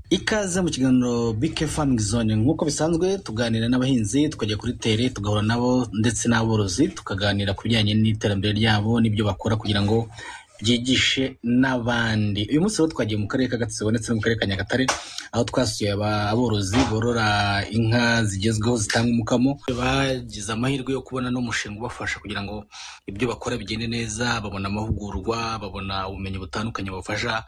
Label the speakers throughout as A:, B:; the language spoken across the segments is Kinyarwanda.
A: Ikaze mu kiganiro BK Farming Zone nk'uko bisanzwe tuganira n'abahinzi tukajya kuri tere tugahura nabo ndetse n'aborozi tukaganira ku bijyanye n'iterambere ryabo n'ibyo bakora kugira ngo byigishe n'abandi uyu munsi rero twagiye mu karere ka Gatsibo ndetse no mu karere ka Nyagatare aho twasuye aba- aborozi borora inka zigezweho zitanga umukamo bagize amahirwe yo kubona n'umushinga ubafasha kugira ngo ibyo bakora bigende neza babona amahugurwa babona ubumenyi butandukanye bubafasha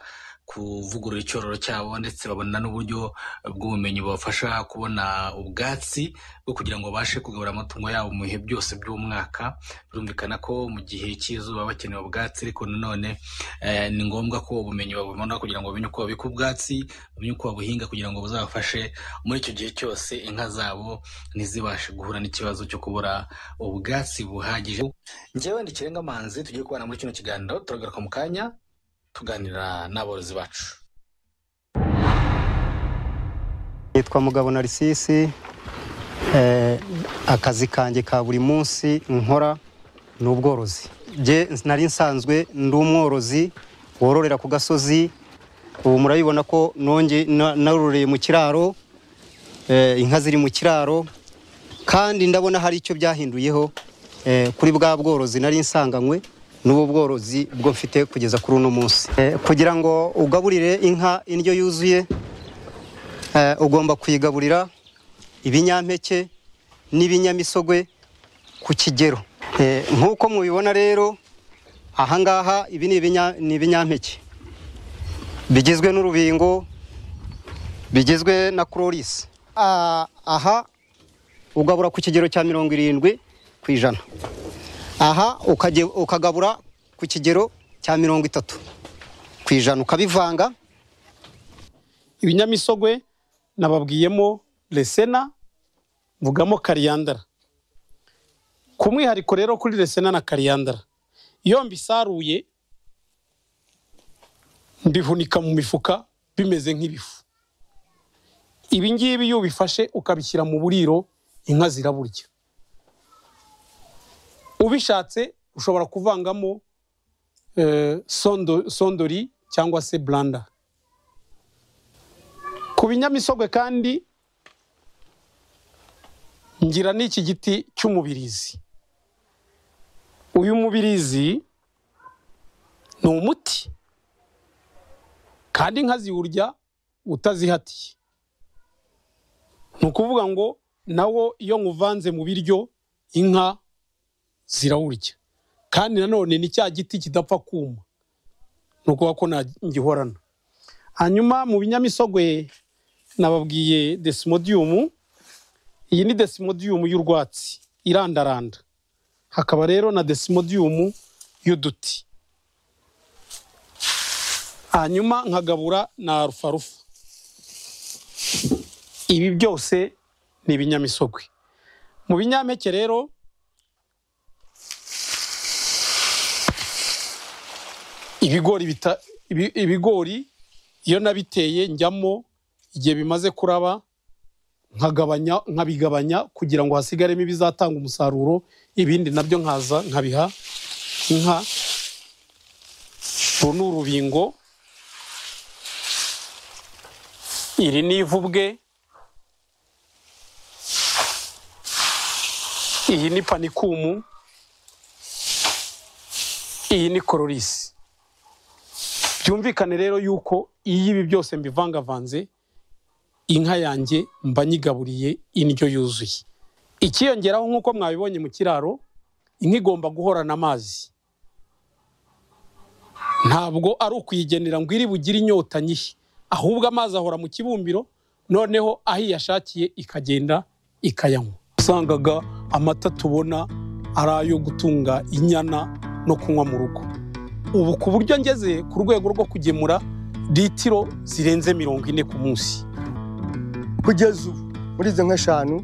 A: kuvugurura icyororo cyabo ndetse babona n'uburyo bw'ubumenyi bubafasha kubona ubwatsi bwo kugira ngo babashe kugabura amatungo yabo mu bihe byose by'umwaka birumvikana ko mu gihe cy'izuba bakeneye ubwatsi ariko nanone eh, ni ngombwa ko ubumenyi babubona kugira ngo bamenye uko babika ubwatsi bamenye uko babuhinga kugira ngo buzabafashe muri icyo gihe cyose inka zabo ntizibashe guhura n'ikibazo cyo kubura ubwatsi buhagije njyewe ni kirenga manzi tugiye kubana muri kino kiganiro turagaruka mu kanya tuganira n'aborozi bacu
B: Nitwa Mugabo Narisisi eh, akazi kanjye ka buri munsi nkora ni ubworozi Jye nari nsanzwe ndi umworozi wororera ku gasozi ubu murabibona ko nonge na- narororeye mu kiraro eh, inka ziri mu kiraro kandi ndabona hari icyo byahinduyeho eh, kuri bwa bworozi nari nsanganywe n'ubu bworozi bwo mfite kugeza kuri uno munsi Eh, kugira ngo ugaburire inka indyo yuzuye Eh, ugomba kuyigaburira ibinyampeke n'ibinyamisogwe ku kigero Eh, nk'uko mubibona rero ahangaha ibi ni ibinya- ni ibinyampeke bigizwe n'urubingo bigizwe na cloris Ah, aha ugabura ku kigero cya mirongo irindwi ku ijana aha ukage- ukagabura ku kigero cya mirongo itatu ku ijana ukabivanga
C: ibinyamisogwe nababwiyemo resena mvugamo kariyandara ku mwihariko rero kuri resena na kariyandara iyo mbisaruye mbihunika mu mifuka bimeze nk'ibifu ibi ngibi iyo ubifashe ukabishyira mu buriro inka ziraburya ubishatse ushobora kuvangamo eh, sondo- sondori cyangwa se blanda ku binyamisogwe kandi ngira n'iki giti cy'umubirizi uyu mubirizi ni umuti kandi inka ziwurya utazihatiye ni ukuvuga ngo nawo iyo nywuvanze mu biryo inka zirawurya kandi nanone ni cya giti kidapfa kuma ni ukuvuga ko nta ngihorana hanyuma mu binyamisogwe nababwiye desimodiyumu iyi ni desimodiyumu y'urwatsi irandaranda hakaba rero na desimodiyumu y'uduti hanyuma nkagabura na rufarufa ibi byose ni ibinyamisogwe mu binyampeke rero ibigori bita ibi- ibigori iyo nabiteye njyamo igihe bimaze kuraba nkagabanya nkabigabanya kugira ngo hasigaremo ibizatanga umusaruro ibindi nabyo nkaza nkabiha inka uru ni urubingo iri ni ivubwe iyi ni panikumu iyi ni kororisi byumvikane rero yuko iyo ibi byose mbivangavanze inka yanjye mba nyigaburiye indyo yuzuye ikiyongeraho nk'uko mwabibonye mu kiraro inka igomba guhorana amazi ntabwo ari ukuyigenera ngo iri bugire inyota nyishi ahubwo amazi ahora mu kibumbiro noneho aho iyashakiye ikagenda ikayanywa usangaga amata tubona ari ayo gutunga inyana no kunywa mu rugo ubu ku buryo ngeze ku rwego rwo kugemura litiro zirenze mirongo ine ku munsi
B: kugeza ubu muri izo nka eshanu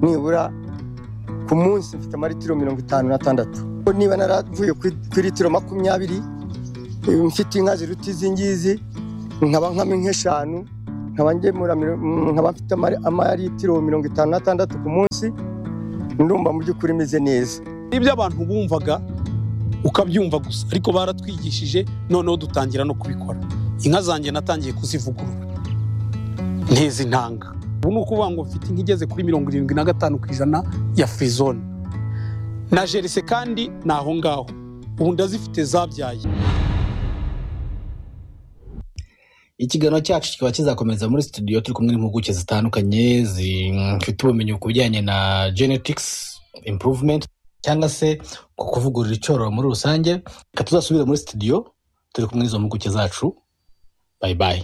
B: nibura
D: ku munsi mfite amaritiro mirongo itanu n'atandatu niba naravuye ku ku litiro makumyabiri eh, mfite inka ziruta izi ngizi nkaba nkama nk'eshanu nkaba ngemura miro- mm, nkaba mfite amari- amaritiro mirongo itanu n'atandatu ku munsi ndumva mu by'ukuri imeze neza
C: ibyo abantu bumvaga ukabyumva gusa ariko baratwigishije noneho dutangira no kubikora inka zanjye natangiye kuzivugurura ntizi ntanga ubu ni ukuvuga ngo mfite inka igeze kuri mirongo irindwi na gatanu ku ijana ya firizone na jerise kandi ni aho ngaho ubu ndazifite zabyaye
A: ikiganiro cyacu kikaba kizakomeza muri studio turi kumwe n'impuguke zitandukanye zifite ubumenyi ku bijyanye na genetics improvement cyangwa se ku kuvugurura icyororo muri rusange reka tuzasubire muri studio turi kumwe n'izo mpuguke zacu bayi bayi